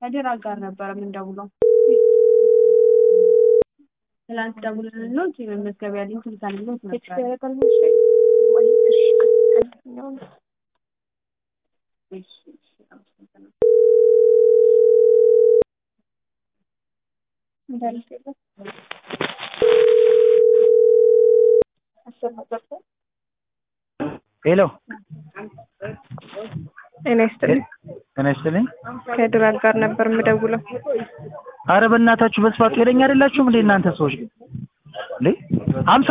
ከድር ጋር ነበረ የምንደውለው። ትላንት ደውለን ነው መመዝገቢያ ሊንክ ልካንሎት ነበረ። እሺ፣ እሺ፣ አመሰግናለሁ። ሄሎ ጤና ይስጥልኝ። ጤና ይስጥልኝ። ከድራል ጋር ነበር የምደውለው። አረ በእናታችሁ በስፋት ጤነኛ አይደላችሁም እንዴ እናንተ ሰዎች ግን እንዴ ሀምሳ